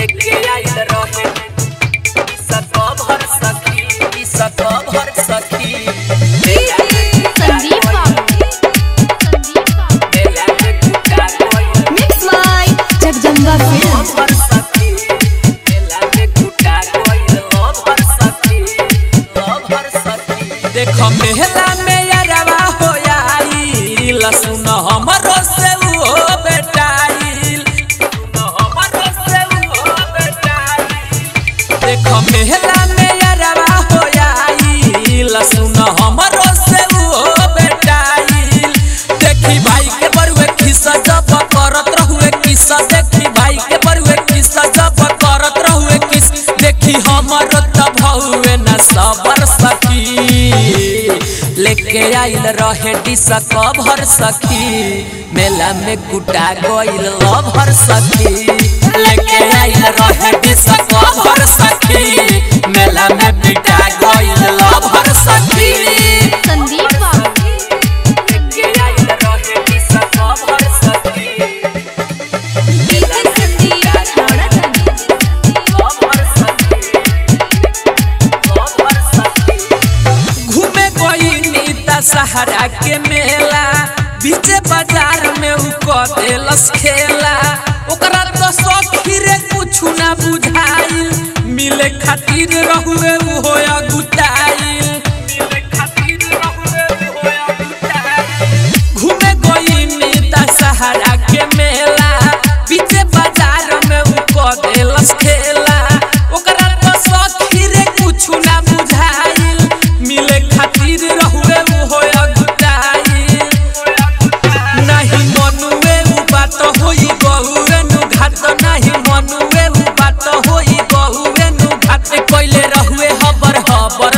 लेके आइल रहे सब भर सखी ई सब भर सखी संदीप बाबू संदीप बाबू मेला में कुटा कोई मिक्स बाय जगदम्बा फिल्म भर सखी मेला में कुटा कोई भर सखी भर सखी देखो मेला में यारवा हो आई लसुन हमरो से वो बेटाइल सुन हमरो से वो बेटाइल देखो मेला में यारवा हो आई लसुन हमरो से वो बेटाइल देखी भाई के बरुए खिस्सा जब करत रहुए किस्सा देखी भाई के बरुए किस्सा जब करत रहुए किस देखी हमर तब हुए न सबर सखी लेके आइल रहे डिसा कभर सखी मेला में कुटा गइल लभर सखी लेके आइल रहे डिसा कभर सखी मेला में पिटा गइल लभर सखी संदीप बाबू लेके आइल रहे डिसा कभर सखी डीजे संदीप छोड़ा लभर सखी लभर सखी घूमे कोई नीता सहारा के मेला बीचे बाजार में उ कदेलस खेला ओकरा तो सखी रे कुछ ना बुझाइल मिले खातिर रहुए उ होया गुटाइल मिले खातिर रहुए उ होया गुटाइल घूमे कोई नीता सहारा के मेला बीचे बाजार में उ कदेलस खेला ओकरा तो सखी रे कुछ ना बुझाइल मिले खातिर रहुए उ होया गुटाइल नहीं मनुए उ बात होई गहुए नु घाट नहीं मनुए उ बात होई गहुए नु घाट कइले रहुए हबर हबर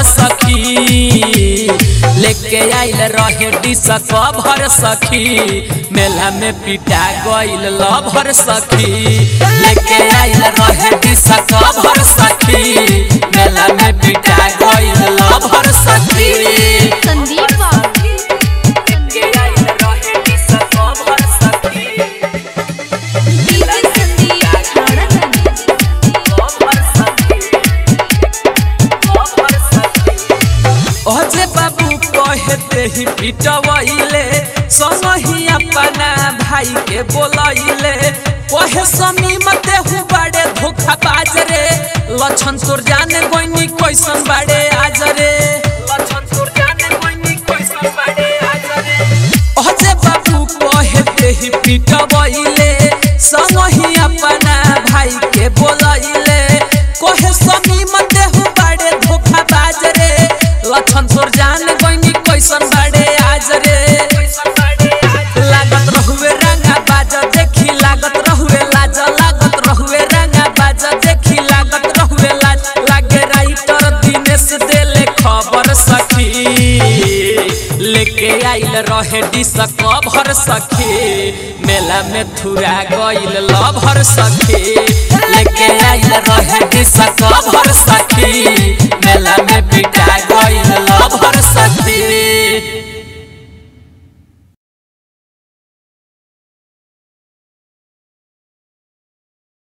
सखी लेके आइल रहे डिस कभर सखी मेला में पिटा गइल लभर सखी लेके आइल रहे डिस कभर सखी मेला में पिटा गइल लभर सखी संदीप बाबू लेके आइल रहे डिस कभर सखी डीजे संदीप छोड़ा अजे बाबू कहते ही पिटवैले संगही अपना भाई के बोलैले कहे समी मते हूँ बड़े धोखा बाज रे लछन तोर जाने गोइनी कैसन बड़े आज रे लछन तोर जाने गोइनी कैसन बड़े आज रे अजे बाबू कहते ही पिटवैले संगही अपना भाई के बोलैले कहे समी मते हूँ बड़े धोखा बाज रे लछन तोर जान गइनी कैसन बाड़े आज रे लागत रहुए रंगा बाज देखी लागत रहुए लाज लागत रहुए रंगा बाज देखी लागत रहुए लाज लागे राइटर दिनेश देले खबर सखी लेके आइल रहे डिस कभर सखी मेला में थुरा गइल लभर सखी लेके आइल रहे डिस कभर सखी